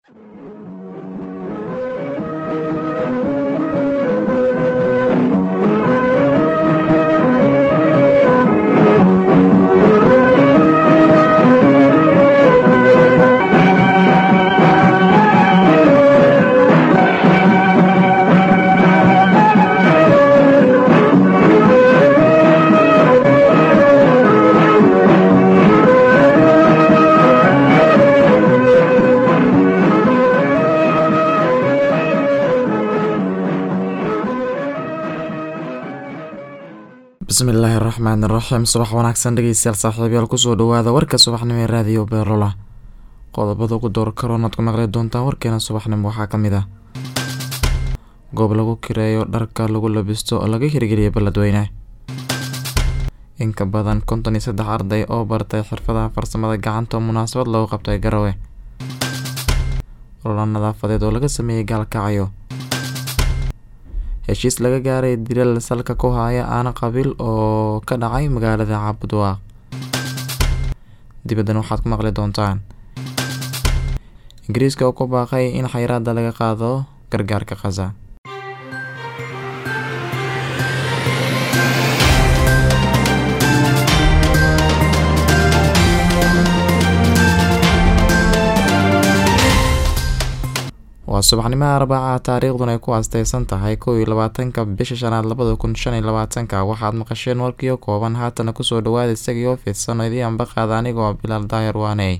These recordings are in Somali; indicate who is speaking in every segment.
Speaker 1: bismillaahi raxmaan iraxiim subax wanaagsan dhegeystayaal saaxiibayaal kusoo dhawaada warka subaxnimo ee raadiyo beerola qodobada ugu door karoon aad ku maqli doontaan warkeena subaxnimo waxaa ka mid ah goob lagu kireeyo dharka lagu labisto oo laga hirgeliyay balladweyne in ka badan konton iyo saddex arday oo bartay xirfadaha farsamada gacanta oo munaasabad lagu qabtay garawe ololo nadaafadeed oo laga sameeyey gaalkacyo heshiis laga gaaray dilal salka ku haya aana qabiil oo ka dhacay magaalada caabudwaaq dibaddan waxaad ku maqli doontaan ingiriiska oo ku baaqay in xayraada laga qaado gargaarka khaza waa subaxnimaha arbaaca taariikhdun ay ku aasteysan tahay kow iyo labaatanka bisha shanaad labada kun shan iyo labaatanka waxaad maqasheen warkiio kooban haatana kusoo dhawaada isagii oo fidsan idii ambaqaada anigoo bilaal daahir waaney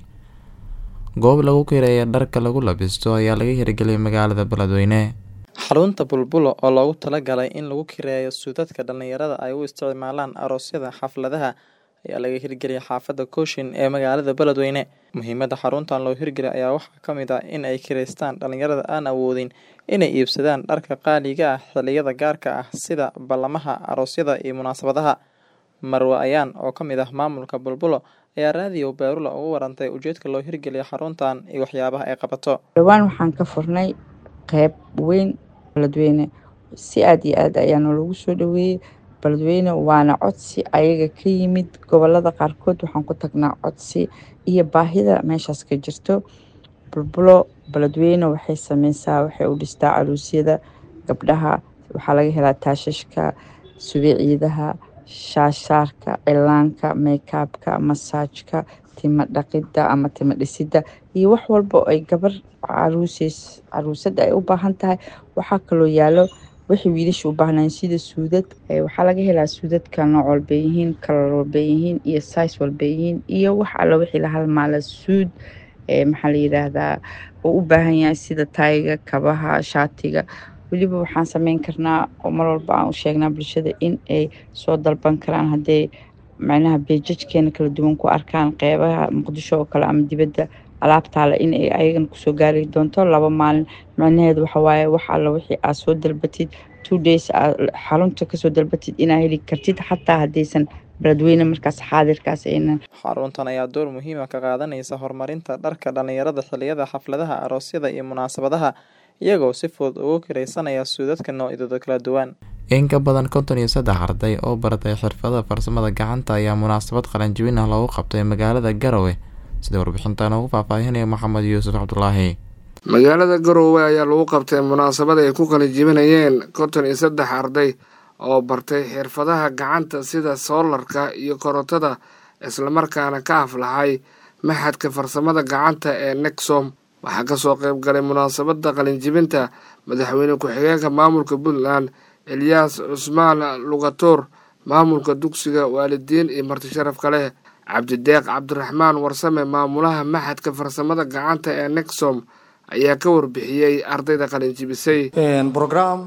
Speaker 1: goob lagu kireeya dharka lagu labisto ayaa laga hirgeliyay magaalada beledweyne
Speaker 2: xarunta bulbulo oo loogu talagalay in lagu kireeyo suudadka dhallinyarada ay u isticmaalaan aroosyada xafladaha ayaa laga hirgeliyay xaafadda kooshin ee magaalada beledweyne muhiimada xaruntan loo hirgeliyay ayaa waxaa ka mid ah in ay kireystaan dhallinyarada aan awoodin inay iibsadaan dharka qaaliga ah xilliyada gaarka ah sida ballamaha aroosyada iyo munaasabadaha marwe ayaan oo ka mid ah maamulka bulbulo ayaa raadiyo beerula ugu warantay ujeedka loo hirgeliyay xaruntan iyo waxyaabaha ay qabato
Speaker 3: dhowaan waxaan ka furnay qeyb weyn beledweyne si aada iyo aad ayaana loogu soo dhaweeyey beledweyne waana codsi ayaga ka yimid gobolada qaarkood waxaan ku tagnaa codsi iyo baahida meeshaas ka jirto bulbulo beledweyne waxay sameysaa waxay u dhistaa caruusyada gabdhaha waxaa laga helaa taashashka subiciidaha shaashaarka cilaanka meykaabka masaajka timo dhaqidda ama timo dhisidda iyo wax walba oo ay gabar caruuseys caruusada ay u baahan tahay waxaa kaloo yaalo waxay wiilasha u baahnayn sida suudad waxaa laga helaa suudadka nooc walbay yihiin kalar walbay yihiin iyo sais walbay yihiin iyo wax alla wixii la halmaala suud maxaa la yidhaahdaa oo u baahan yahay sida tayga kabaha shaatiga weliba waxaan sameyn karnaa oo mar walba aan u sheegnaa bulshada in ay soo dalban karaan hadday macnaha beejajkeena kala duwan ku arkaan qeybaha muqdisho oo kale ama dibadda alaabtaale in ay ayagana kusoo gaari doonto laba maalin macnaheedu waxawaaye wax alla wixii aad soo dalbatid two days aad xarunta kasoo dalbatid inaa heli kartid xataa haddaysan beledweyne markaas xaadirkaas aynan
Speaker 2: xaruntan ayaa door muhiima ka qaadanaysa horumarinta dharka dhallinyarada xilliyada xafladaha aroosyada iyo munaasabadaha iyagoo si fudud ugu kiraysanaya suudadka noocyadooda kala duwan
Speaker 1: in ka badan konton iyo saddex arday oo baratay xirfada farsamada gacanta ayaa munaasabad qalanjibin ah loogu qabtay magaalada garowe sida warbixintan ugu faahfaahinaya maxamed yuusuf cabdulaahi
Speaker 4: magaalada garowe ayaa lagu qabtay munaasabad ay ku qalinjibinayeen konton iyo saddex arday oo bartay xirfadaha gacanta sida soolarka iyo korontada islamarkaana ka aflaxay maxadka farsamada gacanta ee nexom waxaa kasoo qeyb galay munaasabada qalinjibinta madaxweyne ku-xigeenka maamulka puntland elyaas cusmaan lugatoor maamulka dugsiga waalidiin iyo marti sharafka leh cabdideeq cabdiraxmaan warsame maamulaha maxadka farsamada gacanta ee nexom ayaa ka warbixiyey ardayda qalinjibisay
Speaker 5: brogram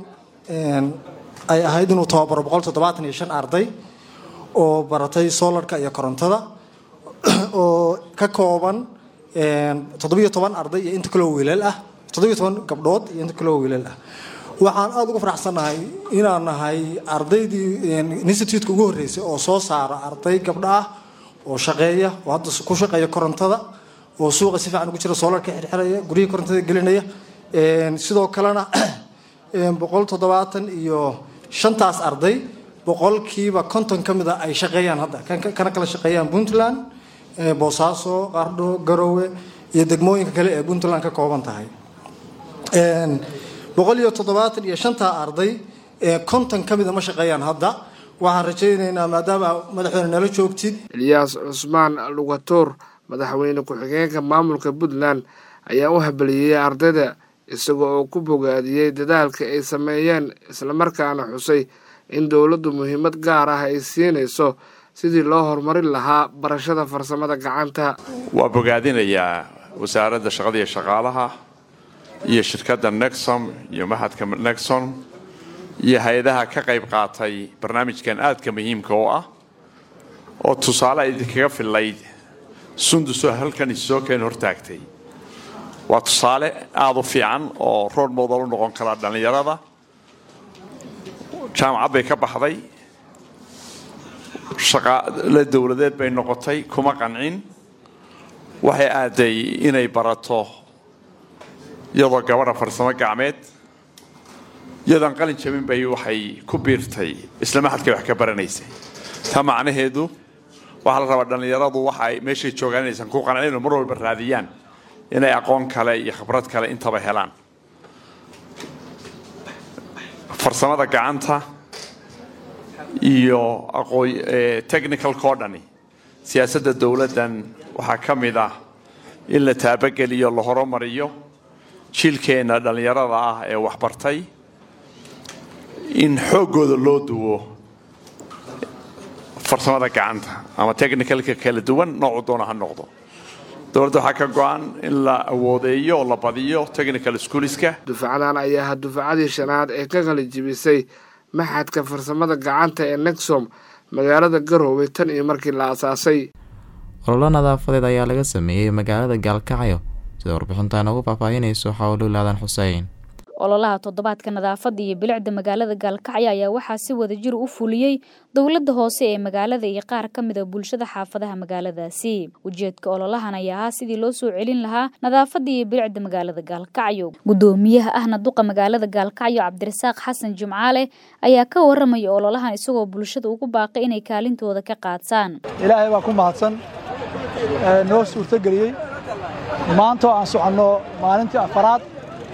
Speaker 5: ay ahayd inuu tababaro boqol toddobaatan iyo shan arday oo baratay solarka iyo korontada oo ka kooban toddobiyo toban arday iyo inta kaloo wiilal ah toddobiyo toban gabdhood iyo inta kaloo wiilal ah waxaan aada uga faraxsannahay inaan nahay ardaydii institutka ugu horreysay oo soo saara arday gabdha ah oo shaqeeya oo hadda ku shaqeeya korontada oo suuqa si fiican ugu jira soolarka xirxiraya guryihii korontada gelinaya sidoo kalena boqol toddobaatan iyo shantaas arday boqolkiiba konton ka mid a ay shaqeeyaan hadda kana kala shaqeeyaan puntland boosaaso qardho garowe iyo degmooyinka kale ee puntland ka kooban tahay boqol iyo toddobaatan iyo shantaa arday ee konton ka mida ma shaqeeyaan hadda waxaan rajaynaynaa maadaama madaxweyne nala joogtid
Speaker 4: ilyaas cusmaan lugatoor madaxweyne ku-xigeenka maamulka puntland ayaa u habeliyey ardayda isaga oo ku bogaadiyey dadaalka ay sameeyeen islamarkaana xusay in dowladdu muhiimad gaar ah ay siinayso sidii loo horumarin lahaa barashada farsamada gacanta
Speaker 6: waa bogaadinayaa wasaaradda shaqada iyo shaqaalaha iyo shirkadda nexom iyo mahadka nexom iyo hay-adaha ka qayb qaatay barnaamijkan aadka muhiimka oo ah oo tusaale idinkaga fillayd sundusoo halkan issoo keen hortaagtay waa tusaale aada u fiican oo rood modal u noqon kara dhallinyarada jaamacad bay ka baxday shaqaale dowladeed bay noqotay kuma qancin waxay aaday inay barato iyadoo gabadha farsamo gacmeed iyadoon qalin jabin bay waxay ku biirtay isla maxadkay wax ka baranaysay taa macnaheedu waxaa la rabaa dhallinyaradu waxa ay meeshay joogaan inaysan ku qancin oo mar walba raadiyaan inay aqoon kale iyo khibrad kale intaba helaan farsamada gacanta iyo technicalkao dhani siyaasadda dowladdan waxaa ka mid ah in la taabageliyo la horumariyo jiilkeenna dhallinyarada ah ee waxbartay in xooggooda loo duwo farsamada gacanta ama technicalka kala duwan noocu doona ha noqdo dowladda waxaa ka go-an in la awoodeeyo oo la badiyo technical schooliska
Speaker 4: dufcadan ayaa ah dufcadii shanaad ee ka qalijibisay maxadka farsamada gacanta ee nexom magaalada garowe tan iyo markii la asaasay
Speaker 1: ololo nadaafadeed ayaa laga sameeyey magaalada gaalkacyo sida warbixintan ugu faahfaahinayso xawlulaadan xuseen
Speaker 7: ololaha toddobaadka nadaafadda iyo bilicda magaalada gaalkacyo ayaa waxaa si wadajir u fuliyey dowladda hoose ee magaalada iyo qaar ka mid a bulshada xaafadaha magaaladaasi ujeedka ololahan ayaa ahaa sidii loo soo celin lahaa nadaafadda iyo bilicda magaalada gaalkacyo guddoomiyaha ahna duqa magaalada gaalkacyo cabdirasaaq xasan jimcaale ayaa ka waramaya ololahan isagoo bulshada ugu baaqay inay kaalintooda ka qaataan
Speaker 8: ilaahay baa ku mahadsan noo suurtogeliyey maantoo aan soconno maalintii afaraad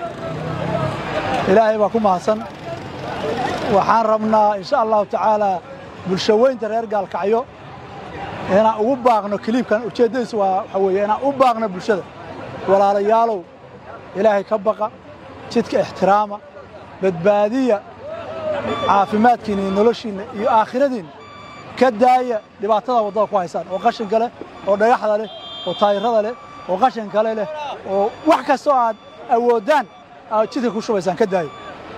Speaker 8: ilaahay baa ku mahadsan waxaan rabnaa insha allahu tacaalaa bulshaweynta reer gaalkacyo inaan ugu baaqno kiliibkan ujeeddadiisu waa waxaa weeye inaan u baaqno bulshada walaalayaalow ilaahay ka baqa jidka ixtiraama badbaadiya caafimaadkiinna iyo noloshiinna iyo aakhiradiinna ka daaya dhibaatada waddada ku haysaan oo qashinka leh oo dhagaxda leh oo taayirada leh oo qashin kale leh oo wax kastoo aad awooddaan aad jidka ku shubaysaan ka daayo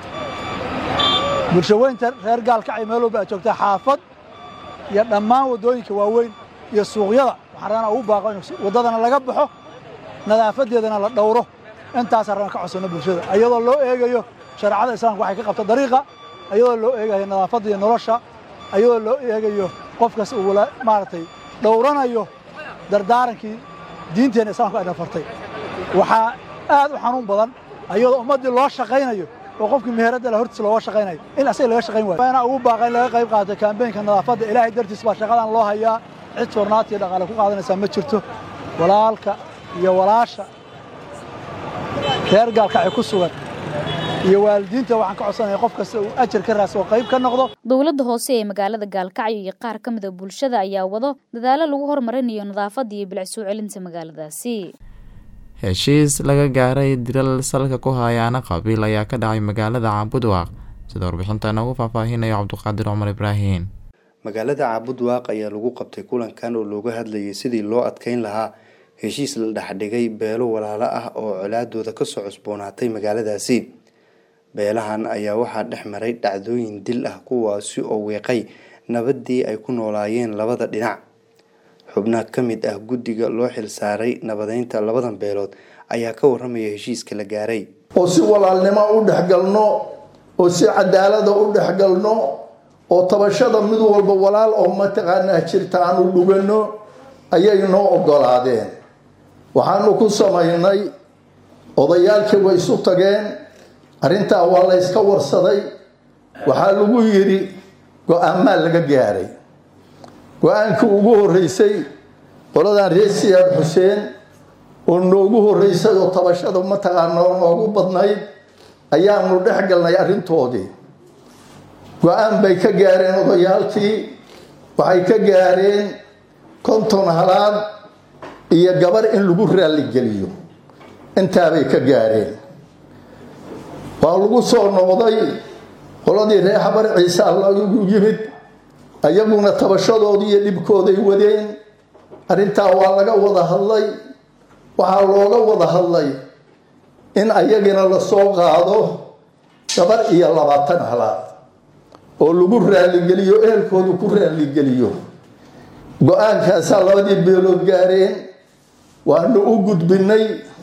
Speaker 8: bulshaweynta reer gaalkacyo meel walba aad joogtaa xaafad iyo dhammaan waddooyinka waaweyn iyo suuqyada waxaan rabnaa ugu baaqo in waddadana laga baxo nadaafadeedana la dhowro intaasaan rabna ka codsanno bulshada iyadoo loo eegayo shareecada islaamka waxay ka qabta dariiqa iyadoo loo eegayo nadaafadda iyo nolosha iyadoo loo eegayo qofkas uu maaragtay dhowranayo dardaarankii diinteenna islaamka ay dhafartay waxaa aad u xanuun badan ayadoo ummaddii loo shaqaynayo oo qofkii meheradda la hortiis looga shaqaynayo in asaga laga shaqayn waayo inaa ugu baaqa in laga qayb qaato kaambeynka nadaafadda ilaahay dartiis baa shaqadan loo hayaa cid fornaati iyo dhaqaale ku qaadanaysaa ma jirto walaalka iyo walaasha reer gaalkacyo ku sugan iyo waalidiinta waxaan ka codsanaya qof kasta uu ajar ka raas oo qayb ka noqdo
Speaker 7: dowladda hoose ee magaalada gaalkacyo iyo qaar ka mid a bulshada ayaa wado dadaalo lagu horumarinayo nadaafadda iyo bilic soo celinta magaaladaasi
Speaker 1: heshiis laga gaaray dilal salka ku hayaana qabiil ayaa ka dhacay magaalada caabudwaaq sida warbixintan ugu faahfaahinayo cabdiqaadir cumar ibraahin
Speaker 9: magaalada caabudwaaq ayaa lagu qabtay kulankan oo looga hadlayay sidii loo adkeyn lahaa heshiis la dhexdhigay beelo walaalo ah oo colaadooda kasoo cusboonaatay magaaladaasi beelahan ayaa waxaa dhex maray dhacdooyin dil ah kuwaasi oo weeqay nabadii ay ku noolaayeen labada dhinac xubnaha ka mid ah guddiga loo xilsaaray nabadeynta labadan beelood ayaa ka waramaya heshiiska la gaaray
Speaker 10: oo si walaalnimo u dhexgalno oo si cadaalada u dhexgalno oo tabashada mid walba walaal oo mataqaanaa jirta aan u dhugano ayay noo ogolaadeen waxaanu ku samaynay odayaalkii way isu tageen arrintaa waa la yska warsaday waxaa lagu yidhi go-aamaa laga gaaray go-aankii ugu horreysay qoladan reer siyaad xuseen oo noogu horreysay oo tabashada mataqaana oo noogu badnayd ayaanu dhex galnay arrintoodii go-aan bay ka gaareen odayaalkii waxay ka gaareen konton halaad iyo gabar in lagu raalligeliyo intaabay ka gaareen waa lagu soo noqday qoladii reer xabar ciise allagu yimid ayaguna tabashadoodii iyo dhibkooday wadeen arrintaa waa laga wada hadlay waxaa looga wada hadlay in ayagina lasoo qaado gabar iyo labaatan halaad oo lagu raalligeliyo ehelkoodu ku raalligeliyo go-aankaasaa labadii beelood gaareen waanu u gudbinay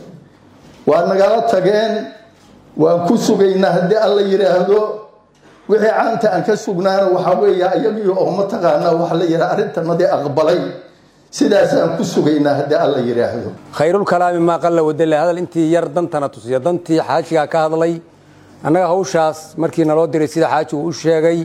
Speaker 10: waa nagala tageen waan ku sugaynaa haddii alla yidhaahdo wixii caanta aan ka sugnaana waxaa weeye ayagii oo mataqaanaa waxa la yidhaha arrintanadii aqbalay sidaasaan ku sugaynaa haddii alla yidhaahdo
Speaker 11: khayrulkalaami maa qalla wadale hadal intii yar dantana tusiya dantii xaajigaa ka hadlay annaga hawshaas markii naloo diray sida xaajigu u sheegay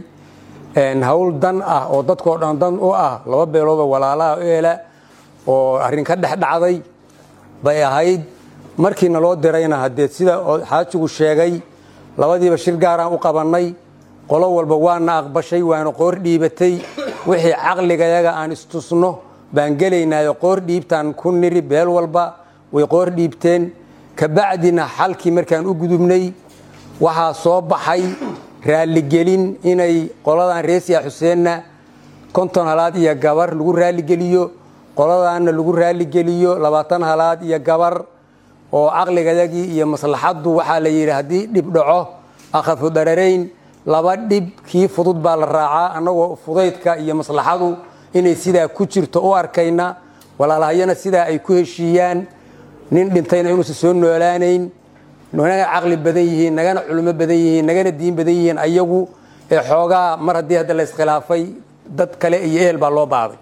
Speaker 11: hawl dan ah oo dadkoo dhan dan u ah laba beeloodoo walaalaha eela oo arrin ka dhex dhacday bay ahayd markii naloo dirayna haddee sida xaajigu sheegay labadiiba shir gaaraan u qabannay qolo walba waana aqbashay waana qoor dhiibatay wixii caqligayaga aan istusno baan gelaynaayo qoor dhiibtaan ku niri beel walba way qoor dhiibteen kabacdina xalkii markaan u gudubnay waxaa soo baxay raalligelin inay qoladan reesiya xuseenna konton halaad iyo gabar lagu raalligeliyo qoladaanna lagu raalligeliyo labaatan halaad iyo gabar oo caqligayagii iyo maslaxaddu waxaa la yidhi haddii dhib dhaco akhafu dararayn laba dhib kii fudud baa la raacaa annagoo fudaydka iyo maslaxadu inay sidaa ku jirto u arkayna walaalahayana sidaa ay ku heshiiyaan nin dhintayna inuusan soo noolaanayn naga caqli badan yihiin nagana culimo badan yihiin nagana diin badan yihiin ayagu ee xoogaa mar haddii hadda la iskhilaafay dad kale iyo ehel baa loo baaday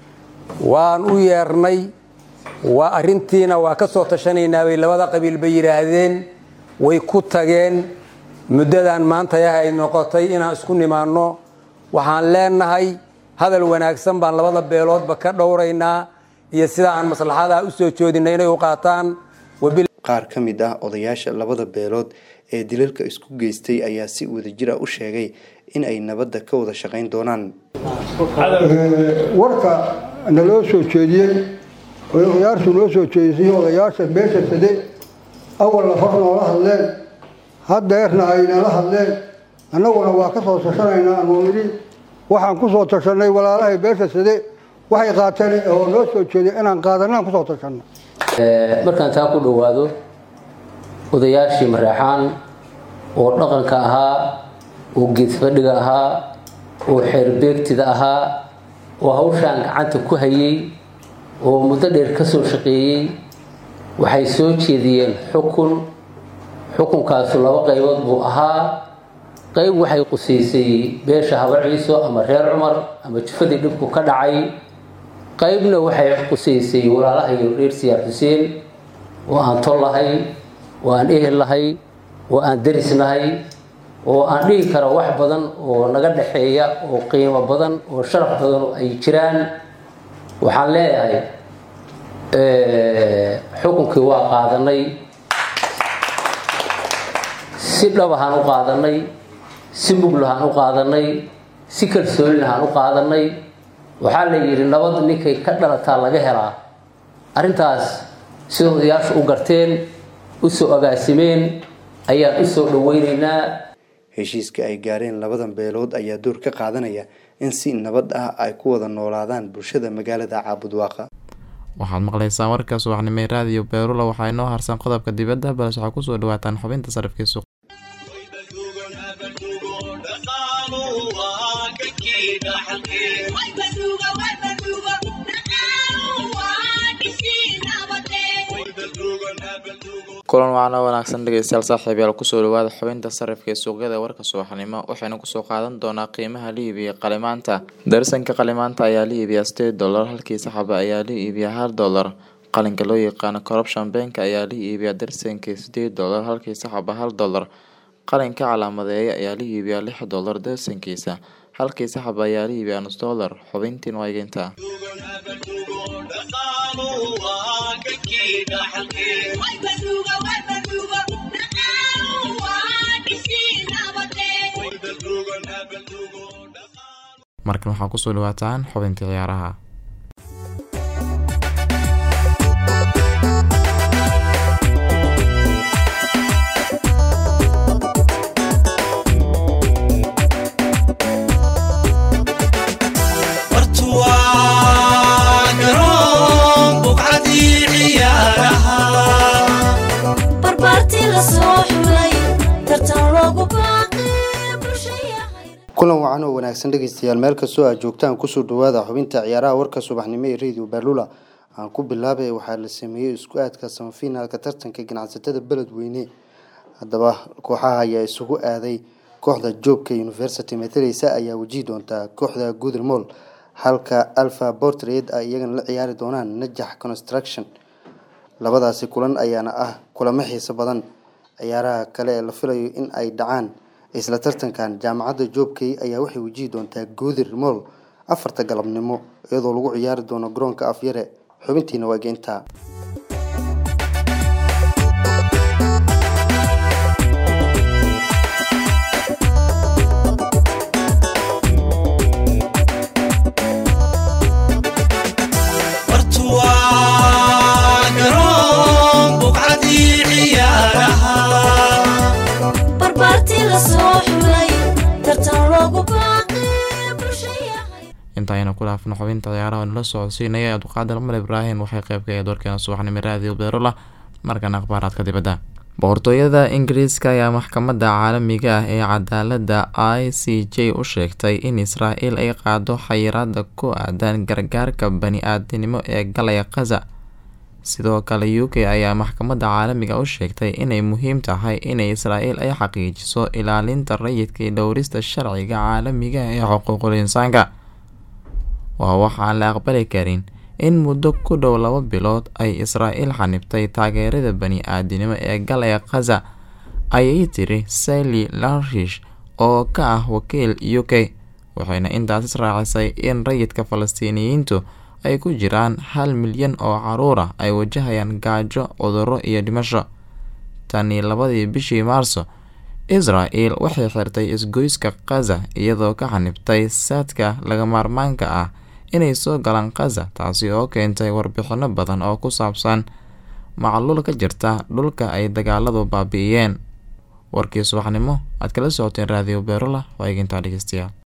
Speaker 11: waan u yeernay waa arrintiina waa ka soo tashanaynaa bay labada qabiil bay yidhaahdeen way ku tageen muddadan maanta yaha ay noqotay inaan isku nimaanno waxaan leenahay hadal wanaagsan baan labada beeloodba ka dhowraynaa iyo sida aan maslaxadaa u soo joodinay inay u qaataan
Speaker 9: qaar ka mid ah odayaasha labada beelood ee dilalka isku geystay ayaa si wadajir ah u sheegay in ay nabadda ka wada shaqayn doonaan
Speaker 12: warka naloo soo jeediyey oy odayaashu noo soo jeedisay odayaasha beesha sade awalna far noola hadleen haddeerna aynala hadleen annaguna waa ka soo tashanaynaa anuu idhi waxaan ku soo tashanay walaalahay beesha sade waxay qaateen oo noo soo jeediya inaan qaadanaan kusoo tashanno
Speaker 13: markaan taa ku dhowaado odayaashii mareexaan oo dhaqanka ahaa oo geedfadhiga ahaa oo xeerbeegtida ahaa oo hawshaan gacanta ku hayay oo muddo dheer ka soo shaqeeyey waxay soo jeediyeen xukun xukunkaasu laba qaybood buu ahaa qayb waxay qusaysay beesha habar ciiso ama reer cumar ama jufadii dhibku ka dhacay qaybna waxay qusaysay walaalahayo reer siyaar xuseen oo aan tol lahay oo aan ehel lahay oo aan daris nahay oo aan dhihi karo wax badan oo naga dhexeeya oo qiimo badan oo sharaf badan ay jiraan waxaan leeyahay xukunkii waa qaadanay si dhabahaan u qaadanay si muglahaan u qaadanay si kalsoonilahaan u qaadanay waxaa la yidhi nabad ninkay ka dhalataa laga helaa arrintaas sida odayaashu u garteen u soo agaasimeen ayaan u soo dhaweynaynaa
Speaker 9: heshiiska ay gaareen labadan beelood ayaa door ka qaadanaya in si nabad ah ay ku wada noolaadaan bulshada magaalada caabudwaaqa
Speaker 1: waxaad maqlaysaan warka subaxnimay raadiyo beerula waxaa inoo harsan qodobka dibadda balse waxaa kusoo dhawaataan xubinta sarifkii suuq kulan wacan oo wanaagsan dhegeystayaal saaxiibayaal kusoo dhawaada xubinta sarifka ee suuqyada warka subaxnimo waxaynu kusoo qaadan doonaa qiimaha la iibiya qalimaanta darsanka qalimaanta ayaa la iibiyaa sideed dollar halkii saxaba ayaa la iibiyaa hal dollar qalinka loo yaqaano corruption bank ayaa la iibiyaa darsankii sideed dollar halkii saxaba hal dollar qalinka calaamadeeya ayaa la iibiyaa lix dollar darsankiisa halkii saxaba ayaa la iibiyaa nus dollar xubintiin waa egeynta markan waxaa kusoo dhawaataan xubintii ciyaaraha
Speaker 9: kulan wacan oo wanaagsan dhegeystayaal meel kastoo aad joogtaan kusoo dhawaada xubinta ciyaaraha warka subaxnimo ee radio baalula aan ku bilaabay waxaa la sameeyey isku aadka samafinaalka tartanka ganacsatada beledweyne haddaba kooxaha ayaa isugu aaday kooxda joogka university mataleysa ayaa wajihi doontaa kooxda gudermol halka alpha portred ay iyagana la ciyaari doonaan najax construction labadaasi kulan ayaana ah kulamo xiiso badan ciyaaraha kale ee la filayo in ay dhacaan isla tartankan jaamacadda joobkey ayaa waxay wajihi doontaa goodir mool afarta galabnimo iyadoo lagu ciyaari doono garoonka afyare xubintiina waa geentaa
Speaker 1: inta aynu ku dhaafno xubinta ciyaaraha nala socodsiinaya abduqaadir mar ibraahim waxay qayb ka ahayd warkeena subaxnimo raadiyo beerola markan akhbaaraadka dibadda boqortooyada ingiriiska ayaa maxkamadda caalamiga ah ee cadaaladda i c j u sheegtay in israel ay qaado xayiraada ku aadan gargaarka bani-aadinimo ee galaya khaza sidoo kale u k ayaa maxkamadda caalamiga u sheegtay inay muhiim tahay inay israel ay xaqiijiso ilaalinta rayidka iyo dhowrista sharciga caalamiga ee xuquuqul insaanka waa waxaan la aqbali karin in muddo ku dhow laba bilood ay israel xanibtay taageerada bani-aadinimo ee galaya khaza ayay tiri sally larish oo ka ah wakiil u k waxayna intaas israacisay in rayidka falastiiniyiintu ay ku jiraan hal milyan oo caruur ah ay wajahayaan gaajo cudurro iyo dhimasho tanii labadii bishii maarso israel waxay xirtay isgoyska khaza iyadoo ka xanibtay saadka laga maarmaanka ah inay soo galaan khaza taasi oo keentay warbixino badan oo ku saabsan macluul ka jirta dhulka ay dagaaladu baabi'iyeen warkii subaxnimo aad kala socoteen raadiyo beerola waa eegintaa dhegeystayaal